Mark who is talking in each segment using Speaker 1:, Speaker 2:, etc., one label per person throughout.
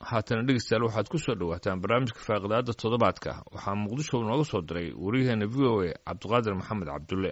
Speaker 1: haatana dhegeystayaal waxaad ku soo dhowaataan barnaamijka faaqidaada toddobaadka waxaa muqdisho nooga soo diray wariyaheena v o a cabdiqaadir maxamed cabdulle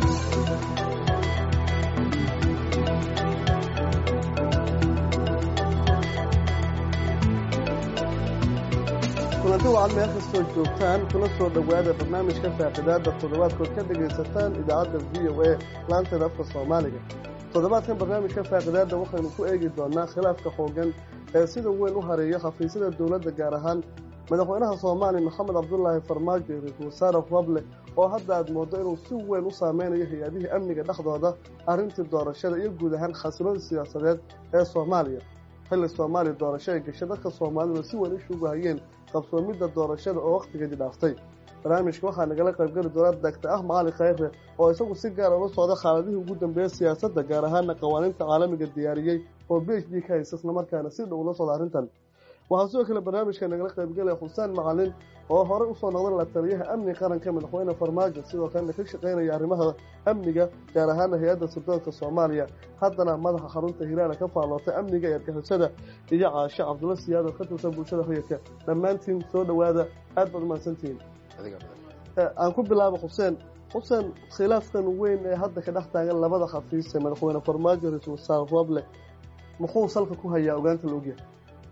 Speaker 2: kulanti wacan meel kastoo joogtaan kula soo dhowaada barnaamijka faaqidaada toddobaadkood ka dhegaysataan idaacadda v o a laanteeda afka soomaaliga toddobaadkan barnaamijka faaqidaada waxaynu ku eegi doonaa khilaafka xoogan ee sida weyn u hareeya xafiisyada dowladda gaar ahaan madaxweynaha soomaaliya maxamed cabdulaahi farmaajo iyo ra-iisul wasaare roble oo hadda aad mooddo inuu si weyn u saameynayo hay-adihii amniga dhexdooda arrintii doorashada iyo guud ahaan xasiloodii siyaasadeed ee soomaaliya xilli soomaaliya doorasho ay gashay dadka soomaalida si weyn ishugu hayeen qabsoomidda doorashada oo wakhtigeedii dhaaftay barnaamijka waxaa nagala qaybgeli doona dagta ah macali khayre oo isagu si gaara ula socda xaaladihii ugu dambeeyey siyaasadda gaar ahaana qawaaniinta caalamiga diyaariyey oo b h d ka haysta islamarkaana si dhow ula socda arrintan waxaa sidoo kale barnaamijka nagala qaybgelaya xuseen macalin oo horey usoo noqdan la taliyaha amni qaranka madaxweyne farmaajo sidoo kalena ka shaqaynaya arrimaha amniga gaar ahaana hay-adda sirdoonka soomaaliya haddana madaxa xarunta hilaala ka faallootay amniga ee argixisada iyo caasho cabdulla siyaad oo ka tirsan bulshada rayidka dhammaantiin soo dhowaada aad baad umahadsantihiin aan ku bilaabo xuseen xuseen khilaafkan weyn ee hadda ka dhex taagan labada xafiis ee madaxweyne farmaajo ra-iisul wasaare roble muxuu salka ku hayaa ogaanta la ogyahay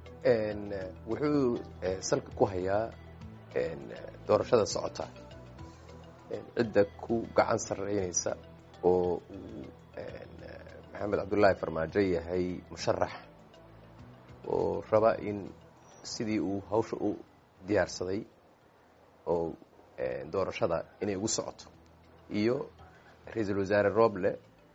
Speaker 3: wuxuu salka ku hayaa doorashada socota cidda ku gacan sarreynaysa oo uu maxamed cabdullaahi farmaajo yahay musharax oo raba in sidii uu hawsha u diyaarsaday oo doorashada inay ugu socoto iyo ra-iisul wasaare roble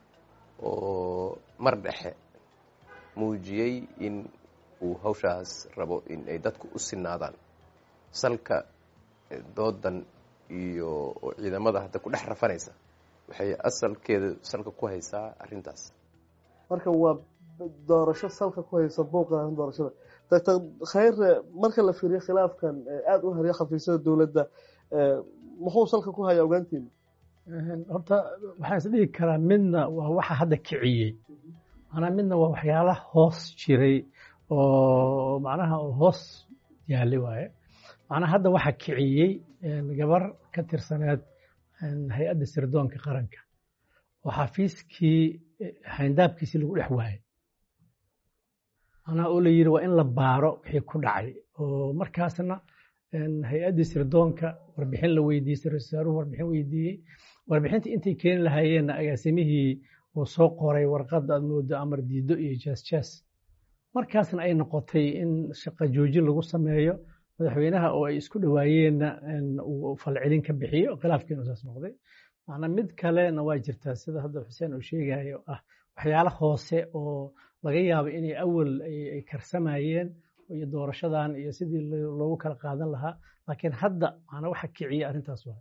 Speaker 3: oo mar dhexe muujiyey in uu hawshaas rabo in ay dadku u sinaadaan salka doodan iyo ciidamada hadda ku dhex rafanaysa waxay asalkeeda salka ku haysaa arrintaas
Speaker 2: marka waa doorasho salka ku haysa buuqa doorashada doctor khayre marka la fiiriyo khilaafkan aada u hariya xafiisyada dowladda muxuu salka ku hayaa ogaantiina
Speaker 4: horta waxaan is dhihi karaa midna waa waxa hadda kiciyey manaa midna waa waxyaala hoos jiray oo macnaha hoos yaalay waaye macnaha hadda waxa kiciyey gabar ka tirsaneed hay-adda sirdoonka qaranka oo xafiiskii hayndaabkiisii lagu dhex waayey macnaha oo la yidhi waa in la baaro wixii ku dhacay oo markaasna hay-addii sirdoonka warbixin la weydiiyey sirwasaaruhu warbixin weydiiyey warbixinta intay keeni lahaayeenna agaasimihii uu soo qoray warqadda aad moodo amar diido iyo jaas jaas markaasna ay noqotay in shaqa joojin lagu sameeyo madaxweynaha oo ay isku dhawaayeenna uu falcelin ka bixiyo khilaafkiinu saas noqday macnaa mid kalena waa jirtaa sida hadda xuseen uu sheegayo ah waxyaalo hoose oo laga yaabo inay awal ay karsamayeen iyo doorashadan iyo sidii loogu kala qaadan lahaa laakiin hadda macnaa waxa kiciya arrintaas waa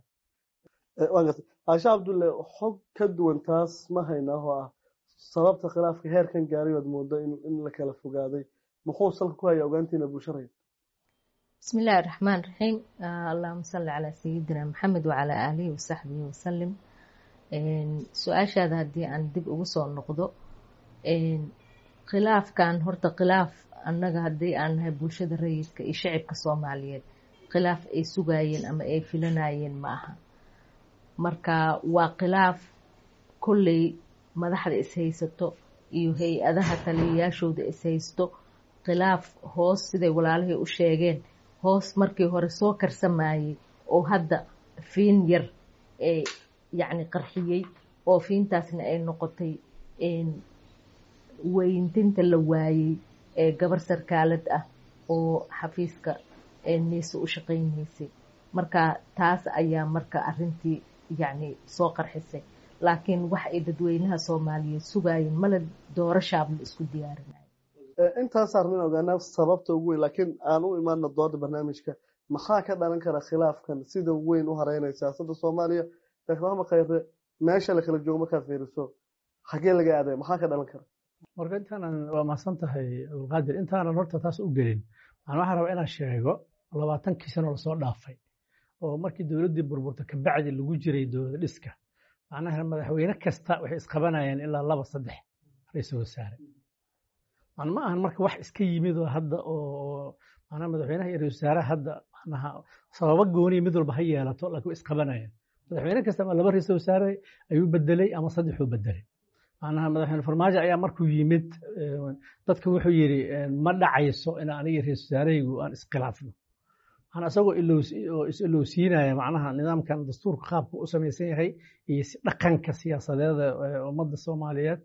Speaker 2: caasha cabdulle xog ka duwan taas ma haynaa oo ah sababta khilaafka heerkan gaaray oad moodo in la kala fogaaday muxuu salka ku hayaa ogaantiina bulsharaya
Speaker 5: bismi illaahi raxmaan raxiim allahuma salli calaa sayidina maxamed wacalaa aalihi wasaxbihi wasalim su-aashaada haddii aan dib ugu soo noqdo khilaafkan horta khilaaf annaga haddii aan nahay bulshada rayidka iyo shacibka soomaaliyeed khilaaf ay sugaayeen ama ay filanayeen ma aha marka waa khilaaf kolley madaxda ishaysato iyo hay-adaha taliyayaashooda ishaysto khilaaf hoos siday walaalihii u sheegeen hoos markii hore soo karsamayey oo hadda fiin yar ee yacni qarxiyey oo fiintaasna ay noqotay weyntinta la waayey ee gabar sarkaalad ah oo xafiiska niise u shaqaynaysay marka taas ayaa marka arintii yacni soo qarxisay laakiin wax ay dadweynaha soomaaliyeed sugaayeen mala doorashaaba la isku diyaarinayo
Speaker 2: intaas arrin ogaanaa sababta ugu weyn laakiin aan u imaano dooda barnaamijka maxaa ka dhalan kara khilaafkan sida weyn u hareynaya siyaasadda soomaaliya doctor maxamed khayre meesha la kala joogo markaad fiiriso xagee laga aaday maxaa ka dhalan kara
Speaker 4: marka intaanan waa mahadsan tahay abdulqaadir intaanan horta taas u gelin waxaan waxaan rabaa inaan sheego labaatankii sano lasoo dhaafay oo markii dowladdii burburta kabacdi lagu jiray dowlad dhiska macnaha madaxweyne kasta waxay isqabanayeen ilaa laba saddex ra-iisul wasaare ma ahan marka wax iska yimid oo hadda oo maanaa madaxweynaha iyo ra-isul wasaaraha hadda macnaha sababo gooniya mid walba ha yeelato laakiin way isqabanayaan madaxweyne kastaba laba ra-isul wasaare ayuu bedelay ama saddexuu bedelay macnaha madaxweyne farmaajo ayaa markuu yimid dadka wuxuu yidhi ma dhacayso in aniga ra-isul wasaarahaygu aan iskhilaafno waxaan isagoo is-ilowsiinaya macnaha nidaamkan dastuurka qaabka u samaysan yahay iyo dhaqanka siyaasadeeda ummadda soomaaliyeed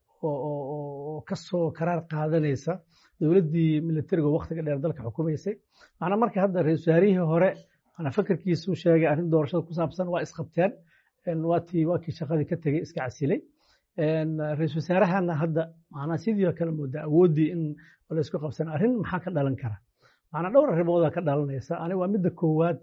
Speaker 4: oo kasoo karaar qaadanaysa dowladdii militariga waktiga dheer dalka xukumaysay macnaa marka hadda ra-isul wasaarihii hore manaa fakarkiisuu sheegay arrin doorashada ku saabsan waa isqabteen waatii waa kii shaqadii ka tegey iska casilay ra-isul wasaarahana hadda macnaa sidii oo kale moodaa awooddii in la isku qabsan arrin maxaa ka dhalan kara macnaa dhowr arrimoodaa ka dhalanaysa ani waa midda koowaad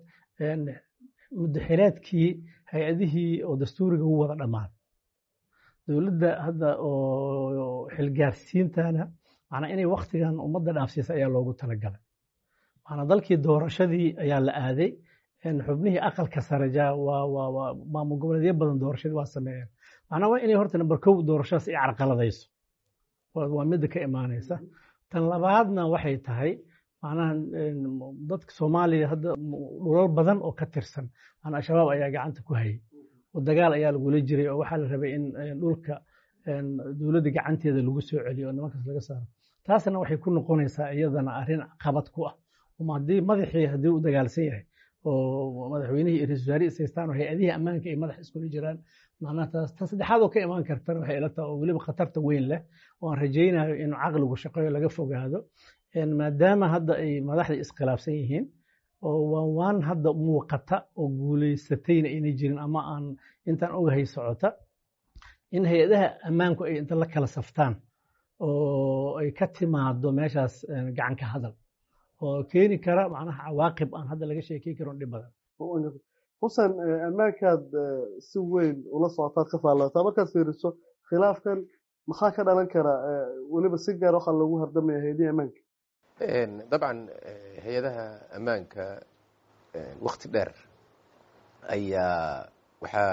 Speaker 4: mudaxileedkii hay-adihii oo dastuuriga u wada dhammaaday dowladda hadda oo xilgaarsiintana macnaa inay waktigan ummadda dhaafsiisa ayaa loogu talagalay macnaa dalkii doorashadii ayaa la aaday xubnihii aqalka sare waa maamul goboleedyo badan doorashadii waa sameeyeen macnaa waa inay horta number kow doorashadaas ay carqaladayso waa midda ka imaanaysa tan labaadna waxay tahay macnaha dadka soomaaliya hadda dhulal badan oo ka tirsan macnaa al-shabaab ayaa gacanta ku hayay oo dagaal ayaa lagula jiray oo waxaa la rabay in dhulka dowladda gacanteeda lagu soo celiyo oo nimankaas laga saaro taasna waxay ku noqonaysaa iyadana arrin qabad ku ah haddii madaxii haddii u dagaalsan yahay oo madaxweynihii iyo ra-isul wasaare isaystaan oo hay-adihii ammaanka ay madax iskula jiraan macnaha taas ta saddexaad oo ka imaan kartana waxay ila tahay oo weliba khatarta weyn leh oo aan rajaynayo in caqligu shaqeeyo laga fogaado maadaama hadda ay madaxdii iskhilaafsan yihiin oo waan waan hadda muuqata oo guulaysatayna ayna jirin ama aan intaan ogahay socota in hay-adaha ammaanku ay inta la kala saftaan oo ay ka timaado meeshaas gacanka hadal oo keeni kara macnaha cawaaqib aan hadda laga sheekey karon dhib badan
Speaker 2: xusen ammaankaad si weyn ula socotaad ka faallaataa markaad fiiriso khilaafkan maxaa ka dhalan kara weliba si gaar waxaa loogu hardamaya hay-adihii ammaanka
Speaker 3: dabcan hay-adaha ammaanka wakti dheer ayaa waxaa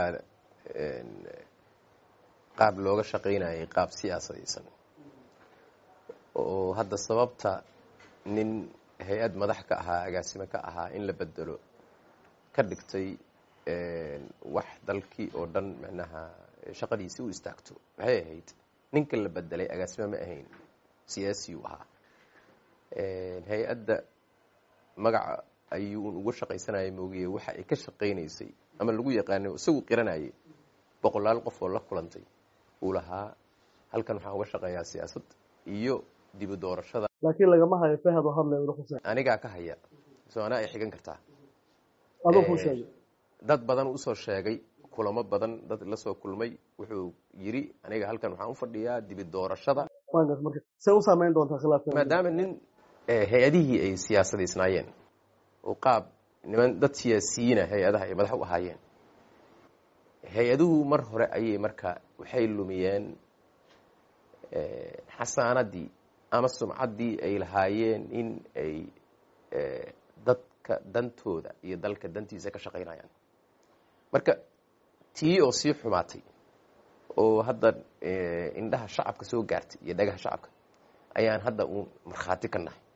Speaker 3: qaab looga shaqaynayay qaab siyaasadaysan oo hadda sababta nin hay-ad madax ka ahaa agaasime ka ahaa in la bedelo ka dhigtay wax dalkii oo dhan micnaha shaqadiisi u istaagto maxay ahayd ninka la bedelay agaasime ma ahayn siyaasiyu ahaa hay-adda magaca ayuu uga shaqaysanaya moogiye waxa ay ka shaqaynaysay ama lagu yaqaanay isagu qiranayay boqolaal qof oo la kulantay uu lahaa halkan waxaan uga shaqeeyaa siyaasad iyo dibu doorashada
Speaker 2: laakiin lagama hayo fahad oo hadlay wada xuseen
Speaker 3: anigaa ka haya soo anaa ay xigan kartaa
Speaker 2: adoo kuu sheegay
Speaker 3: dad badan usoo sheegay kulamo badan dad la soo kulmay wuxuu yidhi aniga halkan waxaan u fadhiyaa dibi doorashada
Speaker 2: waangas marka see u saameyn doontaa khilaafka
Speaker 3: maadaama nin hay-adihii ay siyaasadaysnaayeen oo qaab niman dad siyaasiyiina hay-adaha ay madax u ahaayeen hay-aduhu mar hore ayay marka waxay lumiyeen xasaanadii ama sumcaddii ay lahaayeen in ay dadka dantooda iyo dalka dantiisa ka shaqaynayaan marka tii oo sii xumaatay oo hadda indhaha shacabka soo gaartay iyo dhagaha shacabka ayaan hadda uun markhaati ka nahay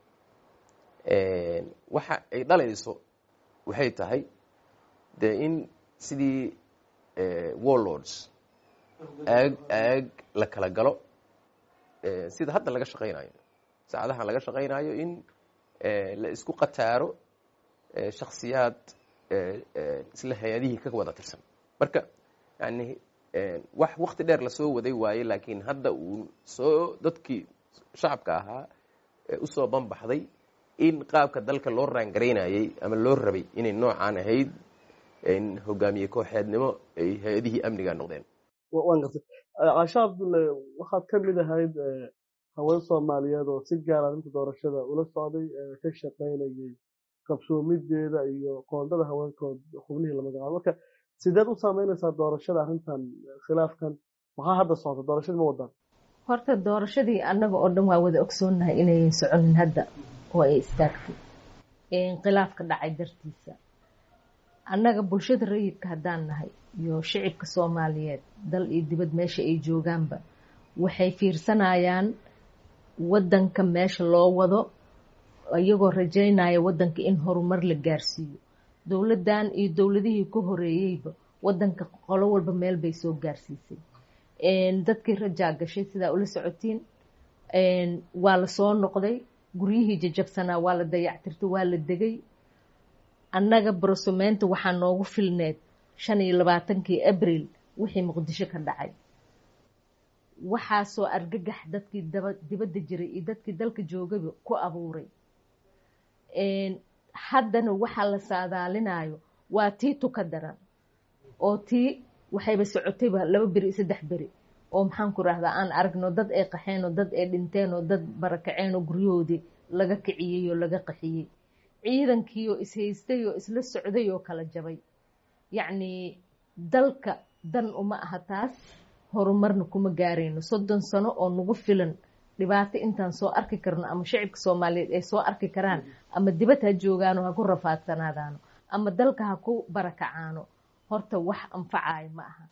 Speaker 3: waxa ay dhalayso waxay tahay dee in sidii warlords aag aag la kala galo sida hadda laga shaqaynayo saacadahan laga shaqaynayo in la isku qataaro shaksiyaad isla hay-adihii ka wada tirsan marka yani wax wakti dheer lasoo waday waaye laakiin hadda uu soo dadkii shacabka ahaa usoo banbaxday in qaabka dalka loo raangaraynayay ama loo rabay inay noocaan ahayd hogaamiye kooxeednimo ay hay-adihii amniga noqdeen
Speaker 2: waan gartay caasha cabdulle waxaad ka mid ahayd haween soomaaliyeed oo si gaara arrinta doorashada ula socday ka shaqaynayay qabsoomideeda iyo qoondada haweenkood xubnihii la magacaabo marka sideed u saameynaysaa doorashada arrintan khilaafkan maxaa hadda socota doorashadii ma wadaan
Speaker 5: horta doorashadii annaga oo dhan waa wada ogsoonnahay inayan soconin hadda oo ay istaagtay khilaafka dhacay dartiisa annaga bulshada rayidka haddaan nahay iyo shicibka soomaaliyeed dal iyo dibad meesha ay joogaanba waxay fiirsanayaan waddanka meesha loo wado iyagoo rajaynaya waddanka in horumar la gaarsiiyo dowladdan iyo dowladihii ka horeeyeyba waddanka qolo walba meel bay soo gaarsiisay dadkii rajaa gashay sidaa ula socotiin waa la soo noqday guryihii jajabsanaa waa la dayactirtay waa la degay annaga brosomeynta waxaa noogu filneed shan iyo labaatankii abril wixii muqdisho ka dhacay waxaasoo argagax dadkii dibadda jiray iyo dadkii dalka joogaba ku abuuray haddana waxaa la saadaalinayo waa tii tuka daran oo tii waxayba socotayba laba beri iyo saddex beri oo maxaan ku rahdaa aan aragno dad ay qaxeen oo dad ay dhinteen oo dad barakaceen oo guryahoodii laga kiciyey oo laga qaxiyey ciidankii oo ishaystay oo isla socday oo kala jabay yacnii dalka dan uma aha taas horumarna kuma gaarayno soddon sano oo nagu filan dhibaato intaan soo arki karno ama shacibka soomaaliyeed ay soo arki karaan ama dibad ha joogaano ha ku rafaadsanaadaano ama dalka ha ku barakacaano horta wax anfacayo ma aha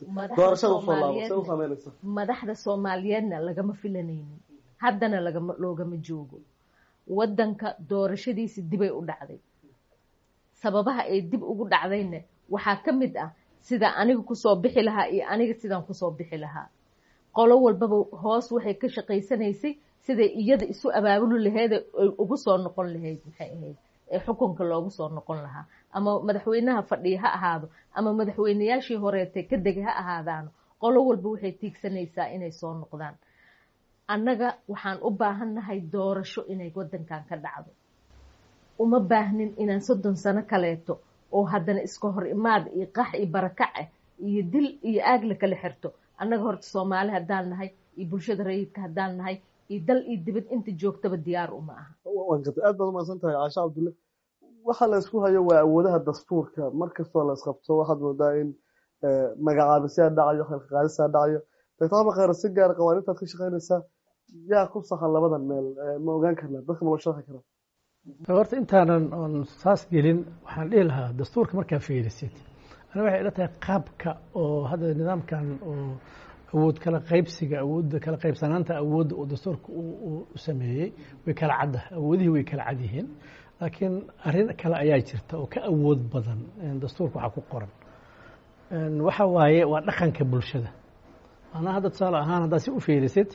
Speaker 5: madaxda soomaaliyeedna lagama filanaynin haddana loogama joogo waddanka doorashadiisi dibay u dhacday sababaha ay dib ugu dhacdayna waxaa ka mid ah sida aniga kusoo bixi lahaa iyo aniga sidaan kusoo bixi lahaa qolo walbaba hoos waxay ka shaqaysanaysay siday iyada isu abaabuli laheyd ay ugu soo noqon lahayd maxay ahayd ee xukunka loogu soo noqon lahaa ama madaxweynaha fadhiya ha ahaado ama madaxweynayaashii horeetay ka degay ha ahaadaano qolo walba waxay tiigsanaysaa inay soo noqdaan annaga waxaan u baahannahay doorasho inay waddankan ka dhacdo uma baahnin inaan soddon sano kaleeto oo haddana iska hor imaad iyo qax iyo barakac ah iyo dil iyo aag la kala xirto annaga horta soomaali haddaan nahay iyo bulshada rayidka haddaan nahay iyo dal iyo dibad inta joogtaba diyaar uma aha
Speaker 2: aad baad umahadsan tahay caasha cabdulle waxa la isku hayo waa awoodaha dastuurka markastoo la isqabto waxaad moodaa in magacaabisyaa dhacayo xilqaadisaa dhacayo doctor abakar si gaara qawaanintaad ka shaqaynaysaa yaa ku sahan labadan meel ma ogaan karnaa dadka ma loo sharxi karaa
Speaker 4: horta intaanan oon saas gelin waxaan dhihi lahaa dastuurka markaa fiirisid ana waxay ila tahay qaabka oo hadda nidaamkan oo awood kala qaybsiga awoodda kala qaybsanaanta awoodda oo dastuurka u sameeyey way kala cadda awoodihii way kala cad yihiin laakiin arrin kale ayaa jirta oo ka awood badan dastuurka waxaa ku qoran waxa waaye waa dhaqanka bulshada maanaa hadda tusaale ahaan haddaad si u fiirisid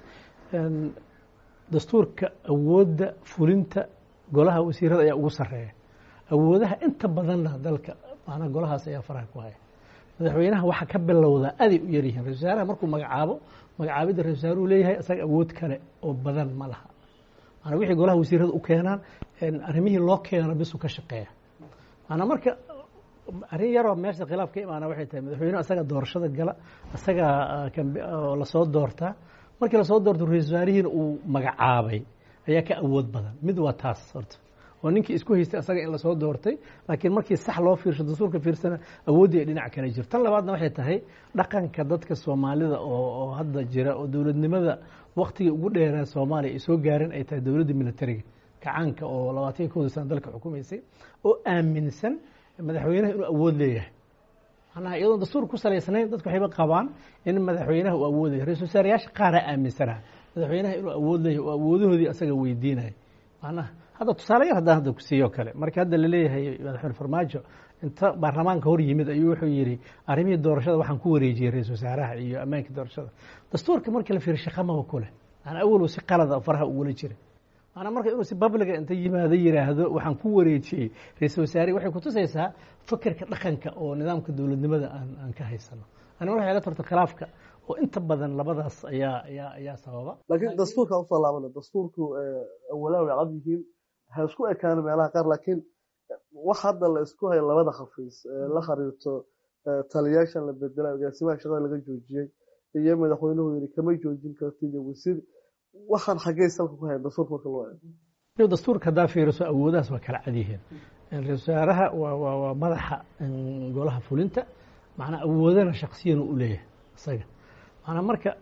Speaker 4: dastuurka awoodda fulinta golaha wasiirada ayaa ugu sarreeya awoodaha inta badanna dalka maanaa golahaas ayaa faraha ku haya madaxweynaha waxaa ka bilowdaa aday u yaryihiin ra-isul wasaaraha markuu magacaabo magacaabidda ra-isul wasaaruhu leeyahay isaga awood kale oo badan ma laha maanaa wixii golaha wasiirada u keenaan arrimihii loo keeno bisu ka shaqeeya maanaa marka arrin yaroo meesha khilaaf ka imaana waxay tahay madaxweynuhu isaga doorashada gala isaga lasoo doortaa markii lasoo doorto ra-isul wasaarihiina uu magacaabay ayaa ka awood badan mid waa taas horta oo ninkii isku haystay asaga in lasoo doortay laakiin markii sax loo fiirsho dastuurka fiirsana awooddii ay dhinac kale jirto tan labaadna waxay tahay dhaqanka dadka soomaalida oo hadda jira oo dowladnimada waktigii ugu dheeraa soomaaliya ay soo gaareen ay tahay dowladda militariga kacaanka oo labaatan iyo kowdii sana dalka xukumaysay oo aaminsan madaxweynaha inuu awood leeyahay macnaha iyadoon dastuur ku salaysnayn dadku waxayba qabaan in madaxweynaha uu awoodayo ra-isul wasaarayaasha qaaraa aaminsanaa madaxweynaha inuu awood leeyahay oo awoodahoodii asaga weydiinaya macnaha hadda tusaale yar haddaan hadda ku siiyo kale marka hadda laleeyahay madaxweyne farmaajo inta baarlamaanka hor yimid ayuu wuxuu yidhi arrimihii doorashada waxaan ku wareejiyey ra-isul wasaaraha iyo ammaankii doorashada dastuurka markii la fiiriyo shaqamaba ku leh maanaa awalow si qalada faraha ugula jira maanaa marka inuu si babliga inta yimaado yidhaahdo waxaan ku wareejiyey ra-isul wasaare waxay kutusaysaa fakerka dhaqanka oo nidaamka dowladnimada aan aan ka haysano ani waxay la tarto khilaafka oo inta badan labadaas ayaa ayaa ayaa sababa
Speaker 2: laakiin dastuurka usoo laabana dastuurku awalaha way cad yihiin ha isku ekaano meelaha qaar laakiin wax hadda la isku hayo labada khafiis la xiriirto taliyaashan la bedelay agaasimaha shaqada laga joojiyey iyo madaxweynuhu yidhi kama joojin kartid iyo wasiir waxaan xaggey salka ku hayan dastuurka marka loo eego
Speaker 4: dastuurka haddaa fiiriso awoodahaas waa kala cad yihiin ra-isul wasaaraha waa waa waa madaxa golaha fulinta macnaa awoodana shaksiyana u leeyahay isaga macnaa marka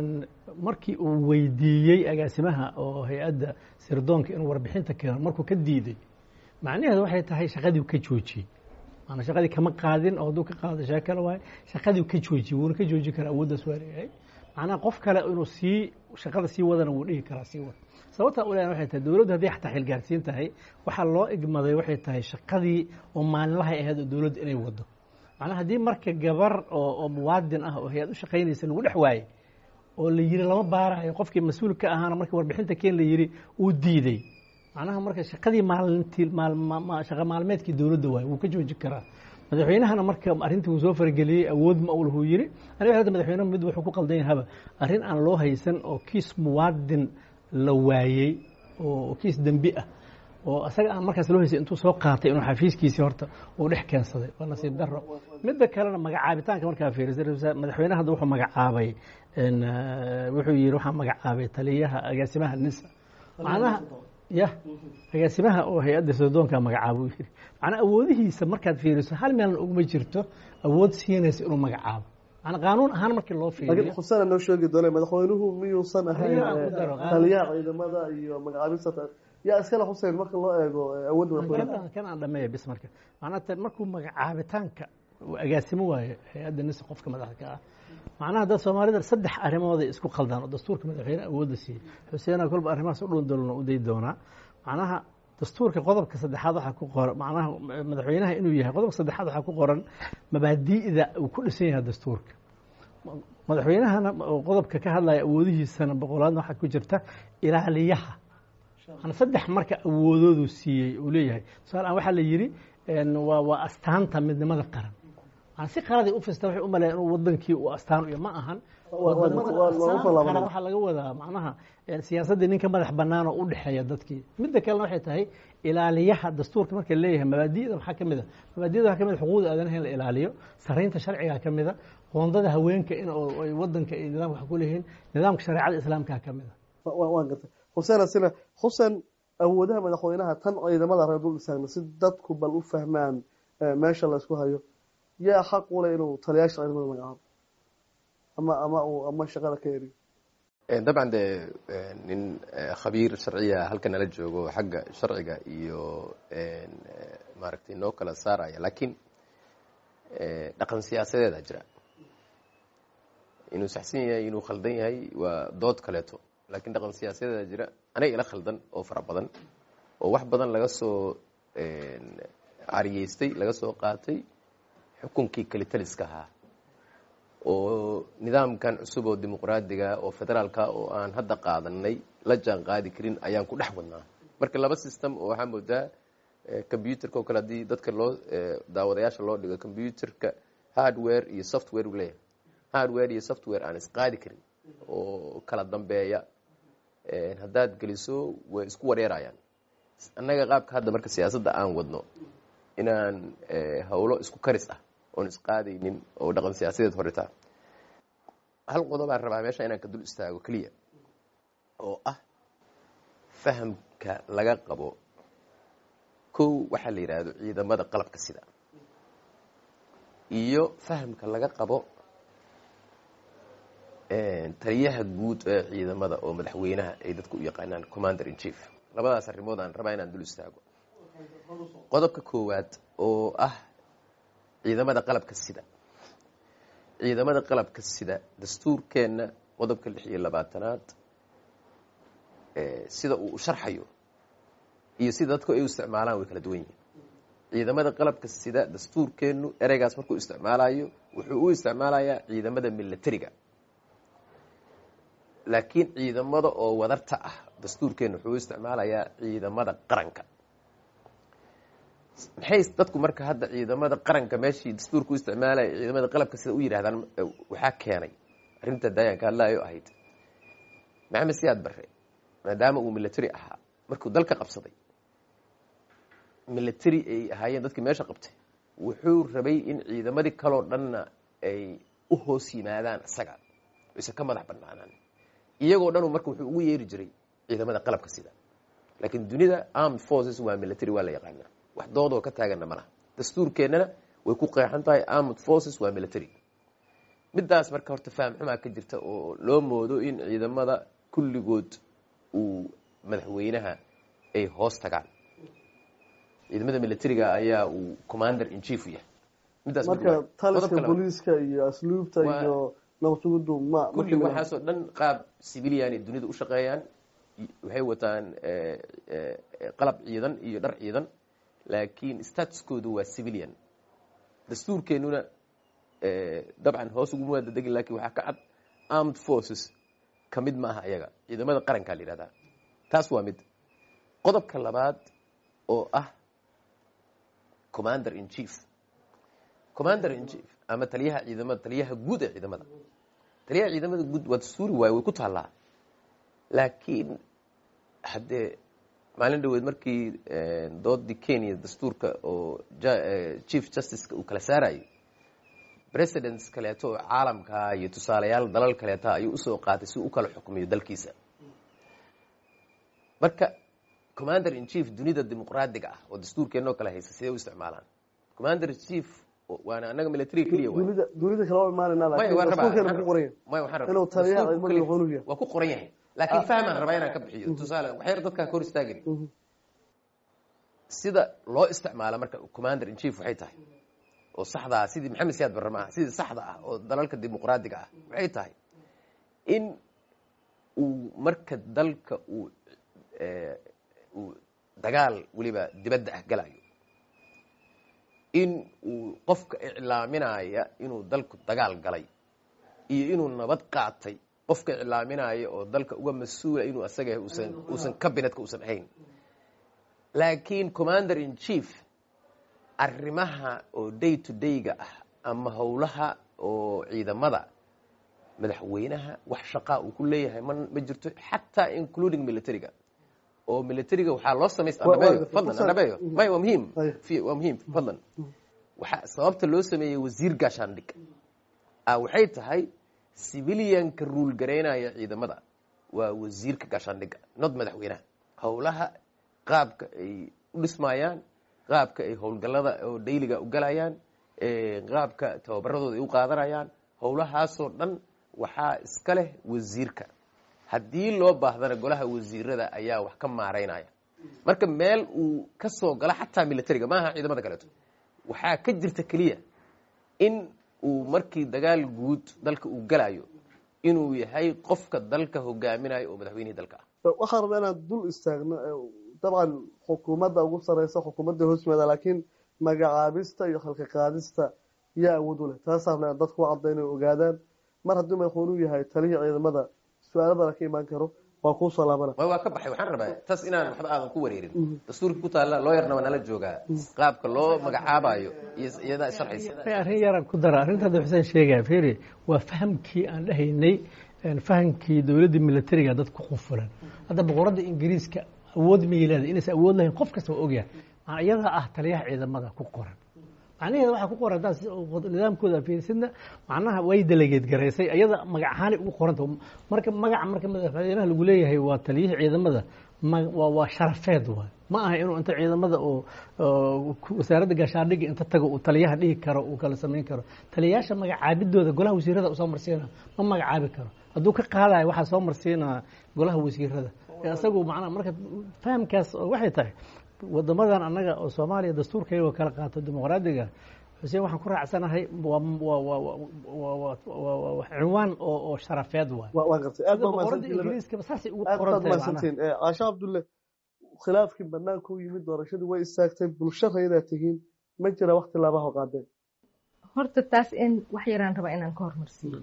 Speaker 4: markii uu weydiiyey agaasimaha oo hay-adda sirdoonka inuu warbixinta keeno markuu ka diiday macnaheedu waxay tahay shaqadii ka joojiyey maanaa shaqadii kama qaadin oo hadduu ka qaado shee kale waaye shaqadii ka joojiyey wuuna ka joojin karaa awooddaas waa leeyahay macnaha qof kale inuu sii shaqada sii wadana wuu dhihi karaa sii wada sababta u leeyahay waxay tahay dowladdu haddii xataa xilgaarsiin tahay waxaa loo igmaday waxay tahay shaqadii oo maalinlahay ahayd oo dowladdu inay wado macnaha haddii marka gabar oo oo muwaadin ah oo hay-ad u shaqaynaysa lagu dhex waayey oo la yiri lama baarayo qofkii mas-uul ka ahaana markii warbixinta keen la yiri uu diiday macnaha marka shaqadii maalintii shaqa maalmeedkii dowladda waaye wuu ka joojin karaa madaxweynahana marka arrintii uu soo farageliyey awood ma ulhuu yiri aniga hadda madaxweynaha mid wuxuu ku qaldan yahaba arrin aan loo haysan oo kiis muwaadin la waayey oo kiis dembi ah oo isaga aan markaas loo haysay intuu soo qaatay inuu xafiiskiisii horta uu dhex keensaday waa nasiib daro midda kalena magacaabitaanka markaa fiirisay madaxweynaha hadda wuxuu magacaabay wuxuu yiri waxaa magacaabay taliyaha agaasimaha nisa macnaha ya agaasimaha oo hay-adda sirdoonka magacaabo uu yiri macnaa awoodihiisa markaad fiiriso hal meelna uguma jirto awood siinaysa inuu magacaabo macnaa qaanuun ahaan markii loo
Speaker 2: laakiin
Speaker 4: fiiriyo
Speaker 2: xusana noo sheegi doona madaxweynuhu miyuusan ahayn
Speaker 4: Taliyaha ku daro,
Speaker 2: eh, taliyaha ciidamada iyo magacaabista yaa iskale xuseen marka loo eego eh, awoodda madaxweynaha
Speaker 4: kan kan aan dhameeya bis marka macnaa tan markuu magacaabitaanka uu agaasimo waayo hay-adda nisa qofka madaxda ka ah macnaha dad soomaalida saddex arrimood ay isku qaldaan oo dastuurka madaxweyne awoodda siiyey xuseena kolba arrimahaas u dhundalona u day doonaa macnaha dastuurka qodobka saddexaad waxaa ku qoran macnaha madaxweynaha inuu yahay qodobka saddexaad waxaa ku qoran mabaadi'da uu ku dhisan yahay dastuurka madaxweynahana oo qodobka ka hadlaya awoodihiisana boqolaadna waxaa ku jirta ilaaliyaha ana saddex marka awoodoodu siiyey uu leeyahay tusaale aan waxaa la yidhi een, waa waa astaanta midnimada qaran aan si qaladay u fista waxay u maleeya inuu wadankii uu astaan u yahay ma ahan
Speaker 2: Waa- waa-
Speaker 4: wadamada
Speaker 2: waa- waa
Speaker 4: astaan
Speaker 2: usoo laabanaya.
Speaker 4: qaran waxaa laga wadaa macnaha een, siyaasaddii ninka madax bannaan oo u dhexeeya dadkii midda kalena waxay tahay ilaaliyaha dastuurka marka leeyahay mabaadi'da maxaa ka mid a mabaadi'da waxaa ka mid a xuquuqda aadanaha in la ilaaliyo saraynta sharcigaa ka mid a qoondada haweenka in oo- ay wadanka iyo nidaamka wax ku leeyihiin nidaamka shareecada islaamkaa ka mid a
Speaker 2: Wa- wa- waan gartay xuseen asina xuseen awoodaha madaxweynaha tan ciidamada reer dul istaagna si dadku bal u fahmaan eh, meesha laysku hayo yaa xaq u leh inuu taliyaasha ciidamada magacaabo ama ama uu ama shaqada ka eriyo
Speaker 3: Eh, dabcan dee eh, nin eh, khabiir sharciya halka nala joogo xagga sharciga iyo en, eh, maaragtay noo kala saaraya laakiin eh, dhaqan siyaasadeeda jira inuu saxsan yahay inuu khaldan yahay waa dood kaleeto laakiin dhaqan siyaasadeeda jira aniga ila khaldan oo fara badan oo wax badan laga soo en, cariyeystay laga soo qaatay xukunkii kalitaliska ahaa oo nidaamkan cusub oo dimuqraadiga oo federaalka oo aan hadda qaadanay la jaan qaadi karin ayaan ku dhex wadnaa marka laba system oo waxaa moodaa combyuterka oo kale haddii dadka loo eh, daawadayaasha loo dhigo combyuterka hardware iyo software uu leeyahay hardware iyo software aan isqaadi karin oo kala dambeeya Eh, haddaad geliso way isku wareerayaan annaga qaabka hadda marka siyaasadda aan wadno inaan eh, howlo isku karis ah oon isqaadaynin oo dhaqan siyaasadeed horitaa hal qodobaan rabaa meesha inaan ka dul istaago keliya oo ah fahamka laga qabo kow waxaa la yidhaahdo ciidamada qalabka sida iyo fahamka laga qabo taliyaha guud ee ciidamada oo madaxweynaha ay dadku u yaqaanaan commander in chief labadaas arrimood aan rabaa inaan dul istaago qodobka koowaad oo ah ciidamada qalabka sida ciidamada qalabka sida dastuurkeenna qodobka lix iyo labaatanaad sida uu u sharxayo iyo sida dadku ay u isticmaalaan way kala duwan yihiin ciidamada qalabka sida dastuurkeennu ereygaas markuu isticmaalayo wuxuu u isticmaalayaa ciidamada militariga laakiin ciidamada oo wadarta ah dastuurkeennu wuxuu u isticmaalayaa ciidamada qaranka maxay dadku marka hadda ciidamada qaranka meeshii dastuurka u isticmaalaya ciidamada qalabka sida u yidhahdaan waxaa keenay arrinta daayanka hadlaayo ahayd maxamed siyaad barre maadaama uu military ahaa markuu dalka qabsaday military ay ahaayeen dadkii meesha qabtay wuxuu rabay in ciidamadii kaloo dhanna ay u hoos yimaadaan isaga ise ka madax banaanaan iyagoo dhanu marka wuxuu ugu yeeri jiray ciidamada qalabka sida laakiin dunida armed forces waa military waa la yaqaanaa wax doodoo ka taaganna ma laha dastuurkeennana way ku qeexan tahay armed forces waa military midaas marka horta faham xumaa ka jirta oo loo moodo in ciidamada kulligood uu madaxweynaha ay hoos tagaan ciidamada militariga ayaa uu commander in chief u yahay midaas
Speaker 2: marka taliska booliiska iyo asluubta
Speaker 3: Waa-
Speaker 2: iyo nabadsugudu ma ma
Speaker 3: kulli waxaasoo dhan qaab civilianay dunida u shaqeeyaan waxay wataan qalab ciidan iyo dhar ciidan laakiin statuskoodu waa civilian dastuurkeennuna dabcan hoos uguma waada degin lakin waxaa ka cad armed forces ka mid maaha ayaga ciidamada qarankaa la yihahdaa taas waa mid qodobka labaad oo ah commander in chief commander in chief ama taliyaha ciidamada taliyaha guud ee ciidamada taliyaha ciidamada guud waa dastuuri waaye way ku taallaa laakiin haddee maalin dhaweed markii doodii kenya dastuurka oo chief justiceka uu kala saarayay presidents kaleeto oo caalamkaa iyo tusaalayaal dalal kaleeta ayuu usoo qaatay si u kala xukmiyo dalkiisa marka commander in chief dunida dimuqraadiga ah oo dastuurkeenoo kale haysa sidee u isticmaalaan commander in chief waana anaga military keliya waay
Speaker 2: dunida dunida kale waa imaanayna
Speaker 3: maya
Speaker 2: laakiin
Speaker 3: waan rabaa
Speaker 2: dastuurkeena ku qoran yahay
Speaker 3: maya waxaan rabaa
Speaker 2: inuu taliyaha
Speaker 3: dastuurku
Speaker 2: ciidamada
Speaker 3: keliya-
Speaker 2: madaxweynuhu yahay.
Speaker 3: waa ku qoran yahay laakiin fahmaan rabaa inaan ka bixiyo tusaale waxyar dadkaa ka hor istaagani sida loo isticmaalo marka commander in chief waxay tahay oo saxda ah sidii maxamed siyaad barre maaha sidii saxda ah oo dalalka dimuqraadiga ah waxay tahay in uu marka dalka uu eh, uu dagaal weliba dibadda ah galayo in uu qofka iclaaminaya inuu dalku dagaal galay iyo inuu nabad qaatay qofka iclaaminaya oo dalka uga mas-uula inuu asaga yahay uusan uusan cabinetka uusan ahayn laakiin commander in chief arrimaha oo day to day-ga ah ama howlaha oo ciidamada madaxweynaha wax shaqaa uu ku leeyahay ma ma jirto xataa including militariga oo militariga waxaa loo samaysta
Speaker 2: Waa- waa-
Speaker 3: anabeyo fadlan anabeyo maya waa muhiim
Speaker 2: Ay.
Speaker 3: fi- waa muhiim fadlan waxaa sababta loo sameeyey wasiir gaashaandhig ah waxay tahay civilianka ruul garaynaya ciidamada waa wasiirka gaashaandhigga not madaxweynaha howlaha qaabka ay u dhismayaan qaabka ay howlgallada oo dayliga u galayaan eh, qaabka tababaradooda ay u qaadanayaan howlahaasoo dhan waxaa iska leh wasiirka haddii loo baahdana golaha wasiirada ayaa wax ka maaraynaya marka meel uu ka soo galo xataa militariga maaha ciidamada kaleeto waxaa ka jirta keliya in uu markii dagaal guud dalka uu galayo inuu yahay qofka dalka hogaaminayo oo madaxweynihii dalka ah
Speaker 2: waxaan rabaa inaan dul istaagno ee, dabcan xukuumadda ugu sareysa xukuumadda hoosmeeda laakiin magacaabista iyo khalqi qaadista yaa awood u leh taasaan rabnaa dadku u cadda inay ogaadaan mar haddii madaxweynuhu yahay talihii ciidamada su-aalo badan ka imaan karo waa kuu soo laabana
Speaker 3: ma waa ka baxay waxaan rabaa taas inaan waxba aadan ku wareerin dastuurka ku taalla looyarna waa nala joogaa qaabka loo magacaabayo iyo iyadaa sharxaysa
Speaker 4: Ay, arrin yaraan ku dara arrintaada xuseen sheegaya fiiri waa fahamkii aan dhahaynay een, fahamkii dowladda militariga dad ku qufulan hadda boqoradda ingiriiska awood ma leedahay inaysan awood lahayn qof kasta waa ogyahay macnaa iyadaa ah taliyaha ciidamada ku qoran macnaheeda waxaa ku qoran haddaad si- nidaamkooda fiirsidna macnaha way delegeed garaysay iyada magac ahaanay ugu qoranta marka magaca marka madaxweynaha lagu leeyahay waa taliyihii ciidamada ma- waa waa sharafeed waay ma aha inuu inta ciidamada oo oo ku- wasaaradda gaashaandhigga inta tago uu taliyaha dhihi karo uu kala samayn karo taliyayaasha magacaabidooda golaha wasiirada usoo marsiina ma magacaabi karo hadduu ka qaadayo waxaa soo marsiinaa golaha wasiirada ee isagu macnaha marka fahamkaas oo waxay tahay wadamadan annaga oo soomaaliya dastuurkayagoo kala qaato dimuqraadiga xuseen waxaan ku raacsanahay waa waa waa waa waa waa waa waa cinwaan oo oo sharafeed waay
Speaker 2: Waa- waan gartay aad baa
Speaker 4: boqoradda
Speaker 2: mahadsantihiin
Speaker 4: ingiriiskaba saasay ugu
Speaker 2: aad
Speaker 4: qoran
Speaker 2: baad
Speaker 4: tahay macnaha
Speaker 2: mahadsantihiin Eh, caasha cabdulle khilaafkii banaanka u yimid doorashadii way istaagtay bulsho raydaa tihiin ma jira wakti laabaha qaadeen
Speaker 5: horta taas in wax yaraan rabaa inaan ka hormarsiiyo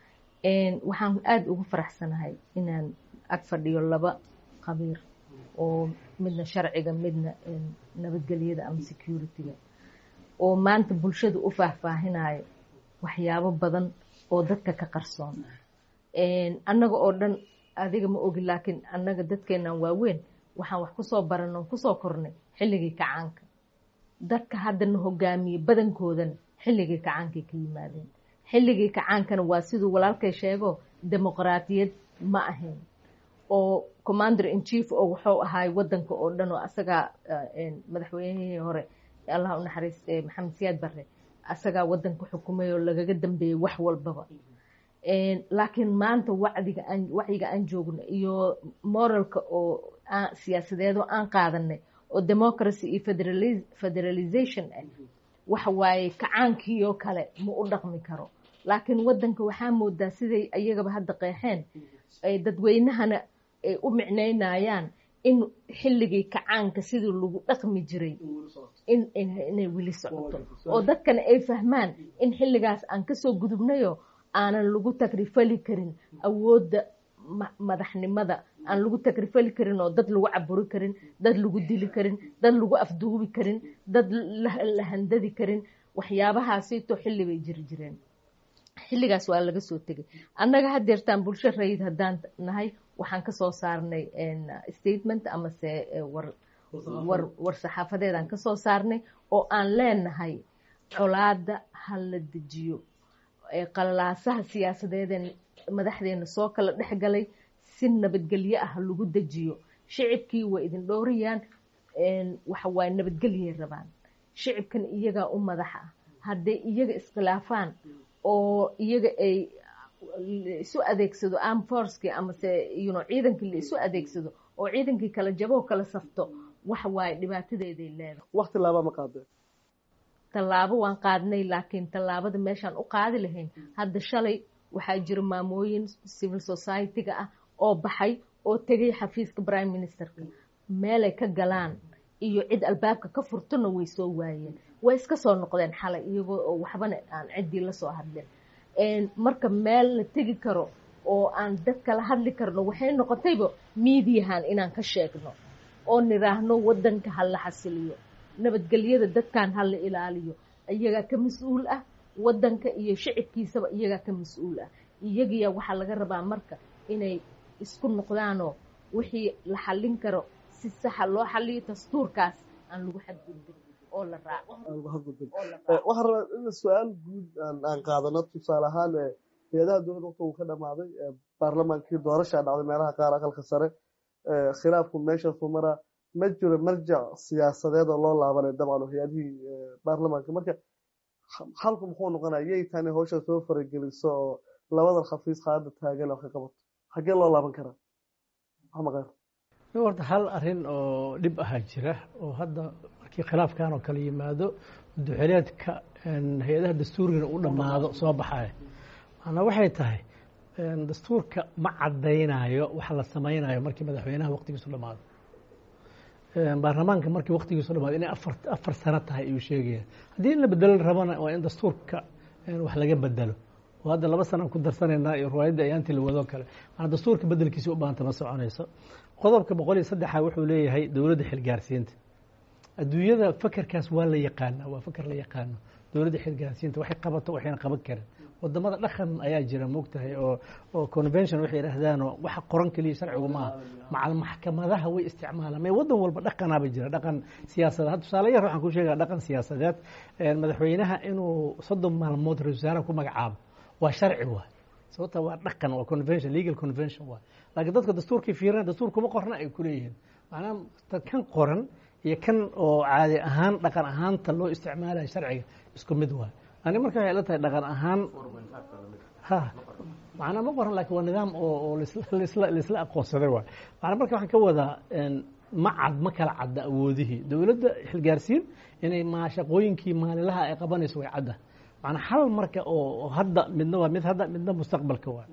Speaker 5: Een, waxaan aada ugu faraxsanahay inaan ag fadhiyo laba qabiir oo midna sharciga midna een, nabadgelyada ama security-ga oo maanta bulshada u faahfaahinayo waxyaabo badan oo dadka ka qarsoon Een, annaga oo dhan adiga ma ogi laakiin annaga dadkeenan waaweyn waxaan wax kusoo baranoo kusoo kornay xilligii kacaanka dadka haddana hogaamiye badankoodana xilligii kacaankay ka yimaadeen xilligii kacaankana waa siduu walaalkay sheego dimuqraadiyad ma ahayn oo commander in chief oo wuxuu ahaay wadanka oo dhan oo asagaa eh, een, madaxweynihii hore allah u naxariiste maxamed siyaad barre asagaa wadanka xukumay oo lagaga dambeeyey wax walbaba Een, laakiin maanta wacdiga aan wacyiga aan joogno iyo moralka oo aan siyaasadeedoo aan qaadanay oo democracy iyo federali- federalization ah waxa waaye kacaankiioo kale ma u dhaqmi karo laakiin wadanka waxaa moodaa siday iyagaba hadda qeexeen ay dadweynahana ay u micnaynayaan in xilligii kacaanka sidii lagu dhaqmi jiray in inay weli socoto oo dadkana ay fahmaan in xilligaas aan kasoo gudubnayo aanan lagu tagrifali karin awoodda madaxnimada aan lagu tagrifali karin oo dad lagu caburi karin dad lagu dili karin dad lagu afduubi karin dad la handadi karin waxyaabahaasito xilli bay jiri jireen xilligaas waa laga soo tegay annaga hadeertaan bulsho rayid haddaan nahay waxaan kasoo saarnay statement amase war saxaafadeedaan kasoo saarnay oo aan leenahay colaada ha la dejiyo qalalaasaha siyaasadeedeen madaxdeena soo kala dhex galay si nabadgelyo ah lagu dejiyo shicibkii way idin dhowrayaan waxawaaye nabadgelyay rabaan shicibkan iyagaa u madax ah hadday iyaga iskhilaafaan oo iyaga ay isu adeegsado am forcekii amase yuno ciidankii la isu adeegsado oo ciidankii kala jaboo kala safto waxa waaye dhibaatadeeday leedahay
Speaker 2: wakti laaba ma qaadeen
Speaker 5: tallaabo waan qaadnay laakiin tallaabada meeshaan u qaadi lahayn hadda shalay waxaa jira maamooyin civil society-ga ah oo baxay oo tegay xafiiska prime ministerka meelay ka galaan iyo cid albaabka ka furtona way soo waayeen way iska soo noqdeen xalay iyagoo oo waxbana aan ciddii la soo hadlin marka meel la tegi karo oo aan dad kala hadli karno waxay noqotayba miidiyahan inaan ka sheegno oo niraahno wadanka ha la xasiliyo nabadgelyada dadkan ha la ilaaliyo iyagaa ka mas-uul ah wadanka iyo shicibkiisaba iyagaa ka mas-uul ah iyagiya waxaa laga rabaa marka inay isku noqdaanoo wixii la xallin karo si saxa loo xaliyo dastuurkaas aan lagu xadgudbin oo la raaco
Speaker 2: waxaan rabaa in su-aal guud aan qaadano tusaale ahaan hay-adaha dowladda waqti uu ka dhamaaday baarlamaankii doorashaa dhacday meelaha qaar aqalka sare khilaafku meeshaasu maraa ma jiro marjac siyaasadeed oo loo laabanay dabcan hay-adihii baarlamaanka marka halku muxuu noqonaya yay tani hawsha soo farageliso oo labadan khafiis qaada taagan oo ka qabato xaggee loo laaban karaa maxamaqeer
Speaker 4: horta hal arin oo dhib ahaa jira oo hadda markii khilaafkan oo kale yimaado duxeleedka hay-adaha dastuurigana u dhammaado soo baxaya maanaa waxay tahay dastuurka ma caddaynayo waxa la samaynayo markii madaxweynaha waqtigiisu dhammaado baarlamaanka markii waqtigiisu dhamaado inay afar afar sano tahay ayuu sheegaya haddii in la bedelo rabana waa in dastuurka wax laga bedelo oo hadda laba sanaan ku darsanaynaa iyo riwaayadda ayaantii la wadoo kale maanaa dastuurka bedelkiisa u baahanta ma soconayso qodobka boqol iyo saddexa wuxuu leeyahay dowladda xilgaarsiinta adduunyada fakerkaas waa la yaqaana waa faker la yaqaano dowladda xilgaarsiinta waxay qabato waxayna qaban karin wadamada dhaqan ayaa jira moogtahay oo oo convention waxay yidhaahdaan oo waxa qoran keliya sharcigu maaha macal maxkamadaha way isticmaalaan mee wadan walba dhaqanaaba jira dhaqan siyaasadeed hadda tusaale yar waxaan ku sheegaa dhaqan siyaasadeed madaxweynaha inuu soddon maalmood ra-isul wasaaraha ku magacaabo waa sharci waay sababta waa dhaqan waa convention legal convention waay laakiin dadka dastuurkii fiirina dastuur kuma qorna ay kuleeyihiin macnaha kan qoran iyo kan oo caadi ahaan dhaqan ahaanta loo isticmaalayo sharciga isku mid waay ani marka waxay la tahay dhaqan ahaan ha macnaa ma qoran lakin waa nidaam oo laisla aqoonsaday waay macnaa marka waxaan ka wadaa ma cad ma kala cadda awoodihii dowladda xilgaarsiin inay ma shaqooyinkii maalinlaha ay qabanayso way cadda macnaa hal marka oo hadda midna waa mid hadda midna mustaqbalka waa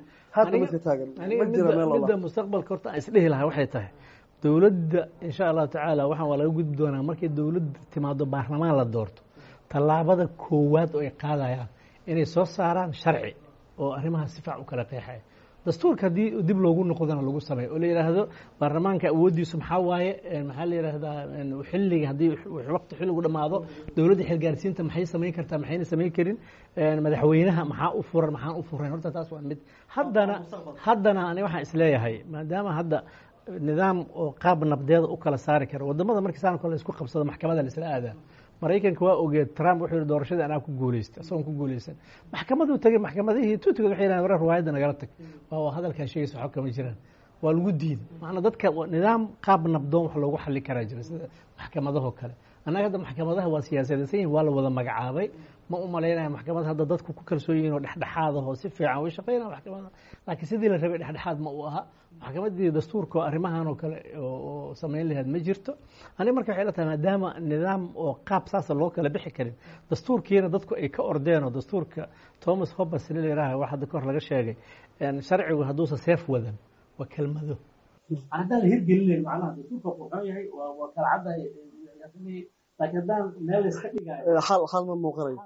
Speaker 4: midda mustaqbalka horta aan isdhihi lahaa waxay tahay dowladda insha allahu tacaala waxaan waa laga gudbi doonaa markay dowladda timaado baarlamaan la doorto tallaabada koowaad oo ay qaadayaan inay soo saaraan sharci oo arrimaha si faac u kala qeexaya dastuurka haddii dib loogu noqdana lagu sameeyo oo la yidhaahdo baarlamaanka awooddiisu maxaa waaye maxaa la yidhaahdaa xilliga haddii waqti xilligu dhammaado dowladda xilgaarsiinta maxay samayn kartaa maxayna samayn karin madaxweynaha maxaa u furan maxaan u furayn horta taas waa mid haddana haddana ani waxaan isleeyahay maadaama hadda nidaam oo qaab nabdeeda u kala saari kara wadamada markii saan kale isku qabsado maxkamada la isla aadaa maraykanka waa ogeed trump wuxuu yihi doorashadii anaa ku guuleystay isagoon ku guuleysan maxkamaduu tegey maxkamadihii tuutigood waxay yidhahdeen warar riwaayadda nagala tag waa hadalkaa sheegaysa waxba kama jiraan waa lagu diiday macnaa dadka nidaam qaab nabdoon wax loogu xallin karaa jira sida maxkamadahoo kale annaga hadda maxkamadaha waa siyaasadaysan yihin waa la wada magacaabay ma u malaynaya maxkamad hadda dadku ku kalsoon yihin oo dhexdhexaad ahoo si fiican way shaqeynaya maxkamada laakiin sidii la rabay dhexdhexaad ma u aha maxkamaddii dastuurka oo arrimahan oo kale oo samayn lahayd ma jirto ani marka waxay la tahay maadaama nidaam oo qaab saasa loo kala bixi karin dastuurkiina dadku ay ka ordeen oo dastuurka thomas hobbes lilayiraha wax hadda kahor laga sheegay sharcigu hadduusa seef wadan waa kelmado haddaan la hirgelinayn macnaha dastuurka wuxuu yahay waa waa kala caddahay laakiin haddaan meel la iska dhigayo
Speaker 2: xal xal ma muuqanayo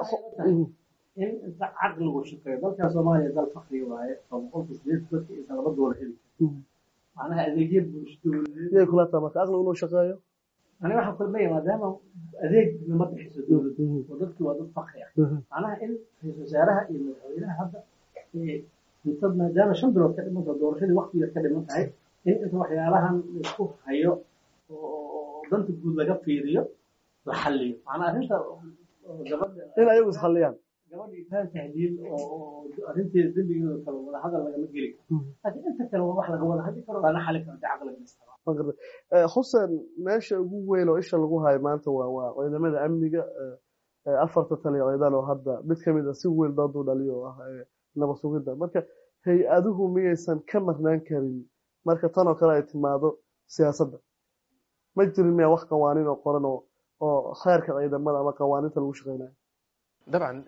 Speaker 4: in inta caqligu shaqeeyo dalkan soomaaliya dal fakri waaye oo boqolka sideed dadka inta laba doolar heli macnaha adeegyo bulsho
Speaker 2: yay kula tahay marka aqligu inuu shaqeeyo
Speaker 4: aniga waxaan kulmaya maadaama adeeg lama bixiso dowladda oo dadki waa dad fakri ah macnaha in ra-iisul wasaaraha iyo madaxweynaha hadda inta maadaama shan bilood ka dhiman tahay doorashadii waqtigeed ka dhiman tahay in inta waxyaalahan laisku hayo oo danta guud laga fiiriyo la xalliyo macnaha arrinta gabadha
Speaker 2: in ayagu isxalliyaan
Speaker 4: gabadha itaan tahliil oo arrinteeda dembigeeda kale wada hadal lagama geli karo laakiin inta kale waa wax laga wada hadli karo lana xali karo dee caqliga isticmaal
Speaker 2: xuseen meesha ugu weyn oo isha lagu hayo maanta waa waa ciidamada amniga afarta taliya ciidan oo hadda mid ka mid a si weyn dooduu dhaliyo oo ah nabad sugidda marka hay-aduhu miyaysan ka marnaan karin marka tan oo kale ay timaado siyaasadda ma jirin miyaa wax qawaaniin oo qoran oo oo kheerka ciidamada ama qawaaniinta lagu shaqeynayo
Speaker 3: dabcan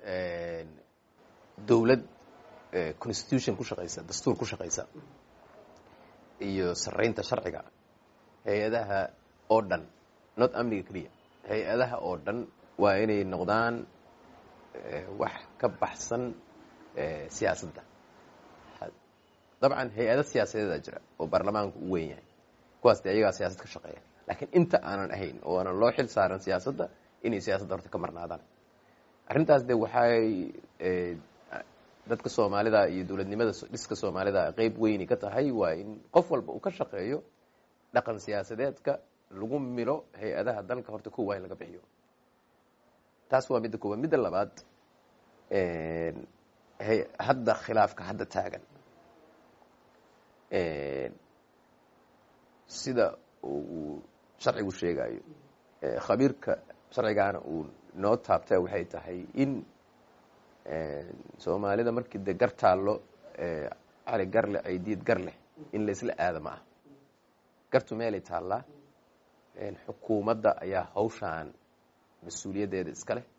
Speaker 3: dowlad constitution ku shaqaysa dastuur ku shaqaysa iyo saraynta sharciga hay-adaha oo dhan not amniga keliya hay-adaha oo dhan waa inay noqdaan wax ka baxsan siyaasadda dabcan hay-ado siyaasadeeda jira oo baarlamaanku u weyn yahay kuwaas dee ayagaa siyaasad ka shaqeeya laakiin inta aanan ahayn oo aanan loo xil saaran siyaasadda inay siyaasadda horta ka marnaadaan arrintaas de waxay dadka soomaalida iyo dowladnimada dhiska soomaalida qeyb weyni ka tahay waa in qof walba uu ka shaqeeyo dhaqan siyaasadeedka lagu milo hay-adaha dalka horta kowa in laga bixiyo taas waa midda koowaad midda labaad hadda khilaafka hadda taagan sida uu sharcigu sheegayo khabiirka sharcigaana uu noo taabta waxay tahay in soomaalida markii de gar taallo cali garleh ay diid gar leh in la isla aada ma ah gartu meelay taallaa xukuumadda ayaa hawshaan mas-uuliyaddeeda iska leh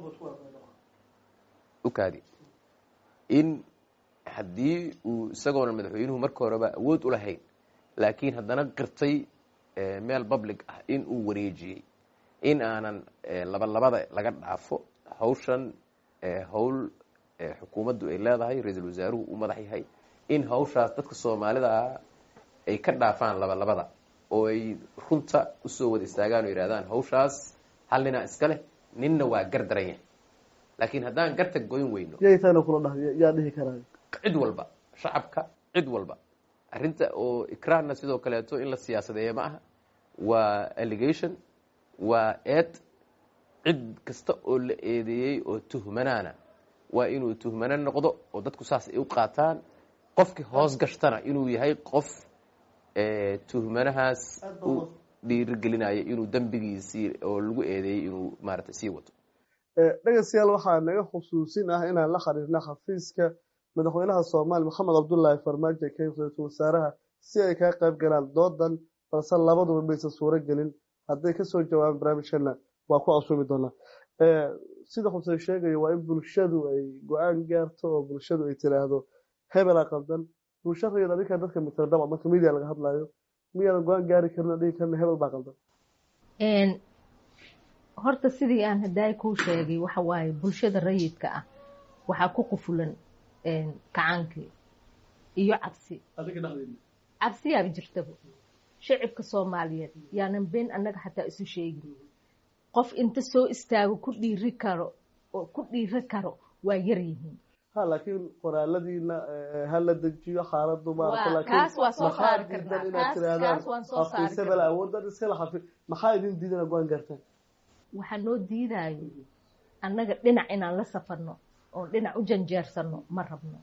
Speaker 3: ukaadi in haddii uu isagoona madaxweynuhu marka horeba awood u lahayn laakiin haddana qirtay meel public ah in uu wareejiyey in aanan labalabada laga dhaafo hawshan hawl xukuumaddu ay leedahay ra-iisul wasaaruhu uu madax yahay in hawshaas dadka soomaalida ay ka dhaafaan labalabada oo ay runta usoo wada istaagaan oo yidhahdaan hawshaas hal ninaa iska leh ninna waa gar daran yahay laakiin haddaan garta goyn weyno
Speaker 2: yay taana kula dhahay yaa dhihi karaayo
Speaker 3: cid walba shacabka cid walba arrinta oo ikraarna sidoo kaleeto in la siyaasadeeya ma aha waa allegation waa eed cid kasta oo la eedeeyey oo tuhmanaana waa inuu tuhmano noqdo oo dadku saas ay u qaataan qofkii hoos gashtana inuu yahay qof tuhmanahaas u dhiirigelinayo inuu dembigiisii oo lagu eedeeyey inuu maarata sii wato
Speaker 2: dhegeystayaal waxaa naga xusuusin ah inaan la xiriirna xafiiska madaxweynaha soomaaliya maxamed cabdullaahi farmaajo ee ra-iisul wasaaraha si ay kaga qayb galaan doodan balse labaduba maysan suuro gelin hadday kasoo jawaabaan barnaamijkana waa ku casuumi doonaa sida xuseen sheegayo waa in bulshadu ay go-aan gaarto oo bulshadu ay tiraahdo hebelaa qaldan bulsha rayid adinkaa dadka mitira dabca marka media laga hadlayo miyaadan go-aan gaari karin oo dhigi karna hebel baa qaldan
Speaker 5: horta sidii aan hadaay kuu sheegay waxa waaye bulshada rayidka ah waxaa ku qufulan kacaankii iyo cabsi cabsiyaaba jirtaba shacibka soomaaliyeed yaanan been annaga xataa isu sheegin qof inta soo istaago ku dhiiri karo oo ku dhiiri karo waa yar yihiin
Speaker 2: ha laakiin qoraaladiina ha la dejiyo xaaladu
Speaker 5: kaas waa soo saari karnaa kaas kaas waan soo saari
Speaker 2: xafiisabel awoodan iskala xafi maxaa idin diidana go-aan gaartaan
Speaker 5: waxaa noo diidaayo annaga dhinac inaan la safarno oon dhinac u janjeersano ma rabno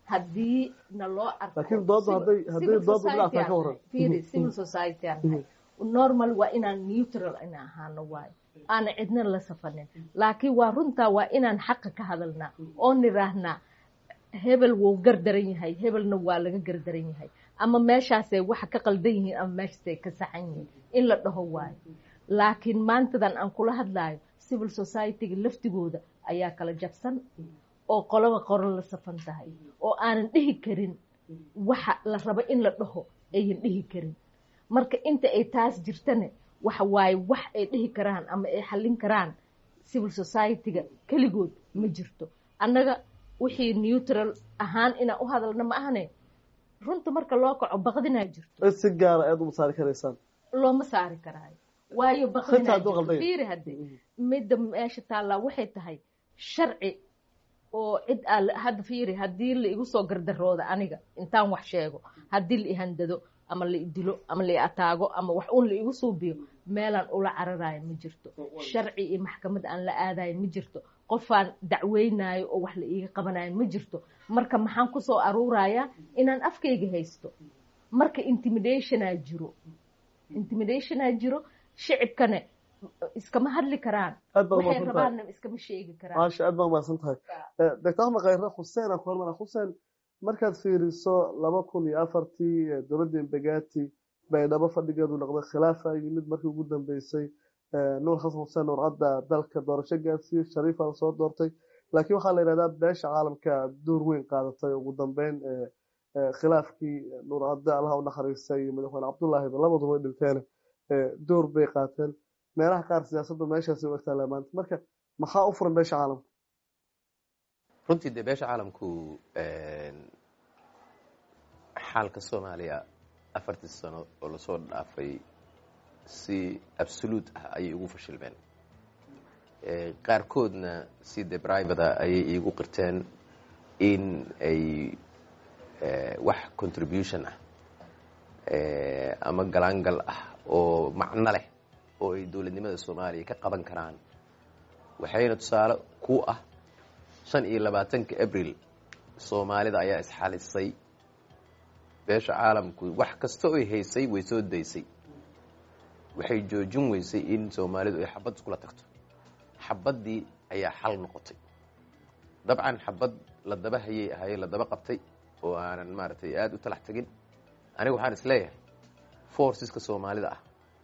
Speaker 5: haddii na loo arko
Speaker 2: laakiin dooda hadday hadday dooda dhinaca ka waran
Speaker 5: fiiri civil society aan nahay normal waa inaan neutral ina ahaano waayo aana cidna la safanin laakiin waa runtaa waa inaan xaqa ka hadalnaa oo niraahnaa hebel wuu gardaran yahay hebelna waa laga gardaran yahay ama meeshaasay waxa ka qaldan yihiin ama meeshaasay ka saxan yihiin in la dhaho waayo laakiin maantadan aan kula hadlaayo civil society-ga laftigooda ayaa kala jabsan oo qoloba qoro la safan tahay oo aanan dhihi karin waxa la rabo in la dhaho ayan dhihi karin marka inta ay taas jirtane waxa waaye wax ay dhihi karaan ama ay xallin karaan civil society-ga keligood ma jirto annaga wixii neutral ahaan inaan u hadalna ma ahane runta marka loo kaco baqdinaa jirto
Speaker 2: si gaara aad uma saari karaysaan
Speaker 5: looma saari karaayo waayo
Speaker 2: Xitaa
Speaker 5: baqdinaa
Speaker 2: hadduu
Speaker 5: jirto
Speaker 2: qaldan yahay.
Speaker 5: fiiri hadde midda meesha taallaa waxay tahay sharci oo cid aa hadda fiiri haddii la igu soo gardarooda aniga intaan wax sheego haddii la ihandado ama la idilo ama la ataago ama wax uun la igu suubiyo meelaan ula cararayo ma jirto sharci iyo maxkamad aan la aadayo ma jirto qofaan dacweynayo oo wax la iiga qabanayo ma jirto marka maxaan kusoo aruurayaa inaan afkayga haysto marka intimidationaa jiro intimidationaa jiro shicibkane iskama hadli karaan
Speaker 2: aad baad
Speaker 5: waxay
Speaker 2: umahadsan tahay
Speaker 5: rabaanna iskama sheegi karaan
Speaker 2: maasha aad baa umahadsan tahay Eh, doctor axmed khayre xuseen aan ku hormara xuseen markaad fiiriso laba kun iyo afartii eh, dowladda imbegati baydhabo fadhigeedu noqday khilaafa yimid markii ugu dambeysay Eh, nuur xasan xuseen nuur cadda dalka doorasho gaarsiiyey shariifa la soo doortay laakiin waxaa la yidhahdaa beesha caalamka door weyn qaadatay ugu dambeyn eh, eh, khilaafkii nuur cadde allaha u naxariistay iyo madaxweyne cabdullaahiba labaduba way dhinteen eh, door bay qaateen meelaha qaar siyaasaddu meeshaasi u egtaa maanta marka maxaa u furan beesha caalamka
Speaker 3: runtii dee beesha caalamku xaalka soomaaliya afartii sano oo lasoo dhaafay si absolute ah ayay ugu fashilmeen Eh, qaarkoodna si de brivada ayay iigu qirteen in ay eh, wax contribution ah eh, ama galaangal ah oo macno leh oo ay dowladnimada soomaaliya ka qaban karaan waxayna tusaale ku ah shan iyo labaatanka abril soomaalida ayaa isxalisay beesha caalamku wax kasta oy haysay way soo daysay waxay joojin weysay in soomaalidu ay xabad iskula tagto xabaddii ayaa xal noqotay dabcan xabad la daba hayay ahaye la daba qabtay oo aanan maaragtay aada u talax tegin aniga waxaan isleeyahay forceska soomaalida ah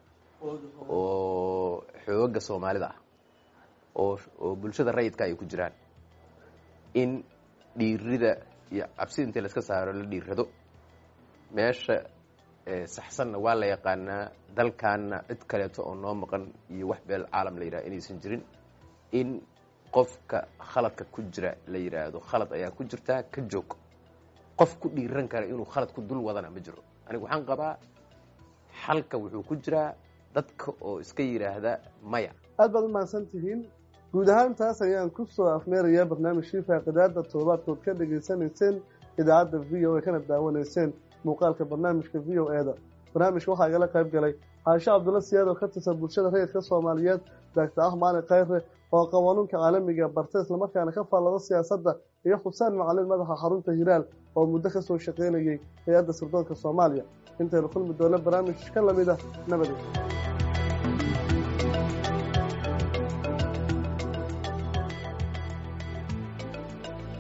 Speaker 3: oo xooga soomaalida ah oo oo bulshada rayidka ay ku jiraan in dhiirida iyo cabsida intii laska saaro la dhiirado meesha eh, saxsanna waa la yaqaanaa dalkaanna cid kaleeto oo noo maqan iyo wax beel caalam la yidhaha inaysan jirin in qofka khaladka ku jira la yidhaahdo khalad ayaa ku jirtaa ka joog qof ku dhiiran kara inuu khalad ku dul wadana ma jiro aniga waxaan qabaa xalka wuxuu ku jiraa dadka oo iska yidhaahda maya
Speaker 2: aad baad u mahadsan tihiin guud ahaan taas ayaan ku soo afmeerayaa barnaamijkii faaqidaada toddobaadkood ka dhegaysanayseen idaacadda v o a kana daawanayseen muuqaalka barnaamijka v o eda barnaamijka waxaa igala qayb galay caasho cabdulla siyaad oo ka tirsan bulshada rayidka soomaaliyeed doctor axmaali khayre oo qawanuunka caalamiga barta islamarkaana ka faallado siyaasadda iyo xuseen macalin madaxa xarunta hiraal oo muddo ka soo shaqaynayay hay-adda sirdoonka soomaaliya intaynu kulmi doona barnaamij ka lamid ah nabadged